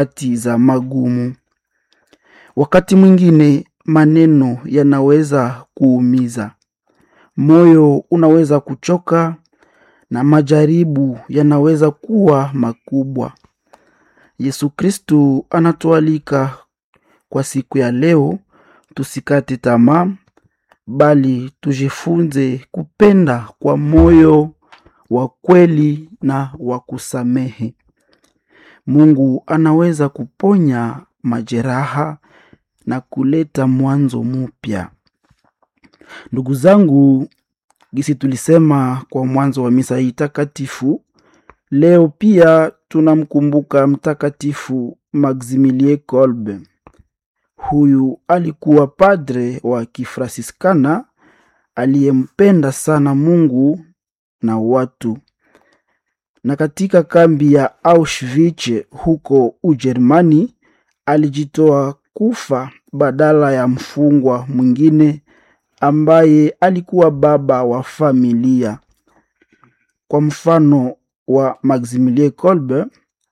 nyakati za magumu. Wakati mwingine maneno yanaweza kuumiza, moyo unaweza kuchoka na majaribu yanaweza kuwa makubwa. Yesu Kristu anatualika kwa siku ya leo tusikate tamaa, bali tujifunze kupenda kwa moyo wa kweli na wa kusamehe. Mungu anaweza kuponya majeraha na kuleta mwanzo mpya. Ndugu zangu, gisi tulisema kwa mwanzo wa misa hii takatifu, leo pia tunamkumbuka Mtakatifu Maximilie Kolbe. Huyu alikuwa padre wa Kifrasiskana aliyempenda sana Mungu na watu, na katika kambi ya Auschwitz huko Ujerumani alijitoa kufa badala ya mfungwa mwingine ambaye alikuwa baba wa familia. Kwa mfano wa Maximilie Kolbe,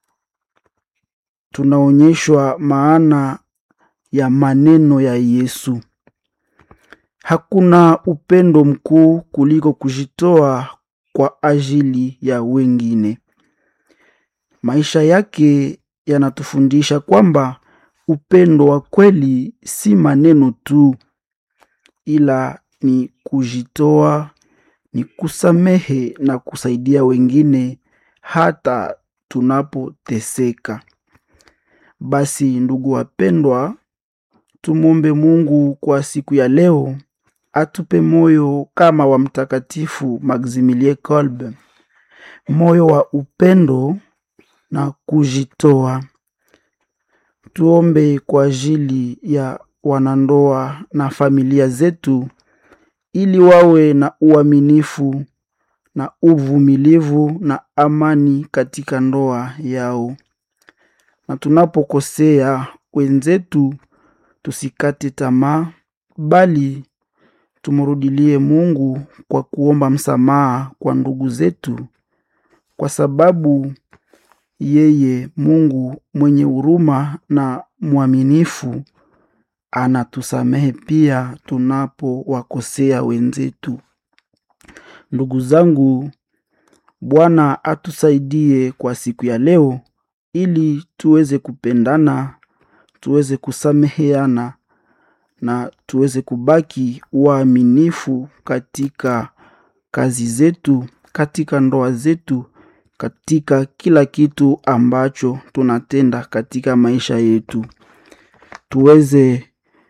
tunaonyeshwa maana ya maneno ya Yesu: hakuna upendo mkuu kuliko kujitoa kwa ajili ya wengine. Maisha yake yanatufundisha kwamba upendo wa kweli si maneno tu, ila ni kujitoa, ni kusamehe na kusaidia wengine hata tunapoteseka. Basi ndugu wapendwa, tumwombe Mungu kwa siku ya leo atupe moyo kama wa Mtakatifu Maximilie Kolbe, moyo wa upendo na kujitoa. Tuombe kwa ajili ya wanandoa na familia zetu, ili wawe na uaminifu na uvumilivu na amani katika ndoa yao, na tunapokosea wenzetu tusikate tamaa, bali tumrudilie Mungu kwa kuomba msamaha kwa ndugu zetu, kwa sababu yeye Mungu mwenye huruma na mwaminifu anatusamehe pia tunapowakosea wenzetu. Ndugu zangu, Bwana atusaidie kwa siku ya leo, ili tuweze kupendana, tuweze kusameheana na tuweze kubaki waaminifu katika kazi zetu, katika ndoa zetu, katika kila kitu ambacho tunatenda katika maisha yetu. Tuweze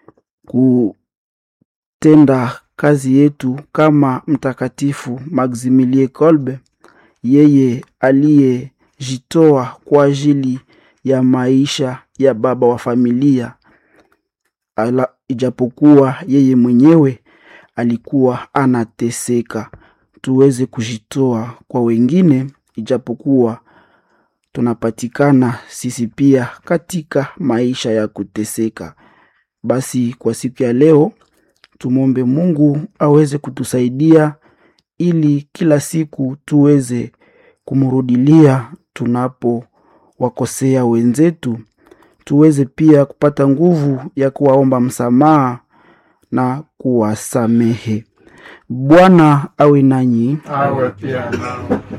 kutenda kazi yetu kama Mtakatifu Maximilie Kolbe, yeye aliyejitoa kwa ajili ya maisha ya baba wa familia ala, ijapokuwa yeye mwenyewe alikuwa anateseka. Tuweze kujitoa kwa wengine, ijapokuwa tunapatikana sisi pia katika maisha ya kuteseka. Basi kwa siku ya leo tumwombe Mungu aweze kutusaidia ili kila siku tuweze kumrudilia tunapowakosea wenzetu, tuweze pia kupata nguvu ya kuwaomba msamaha na kuwasamehe. Bwana awe nanyi. awe pia nao.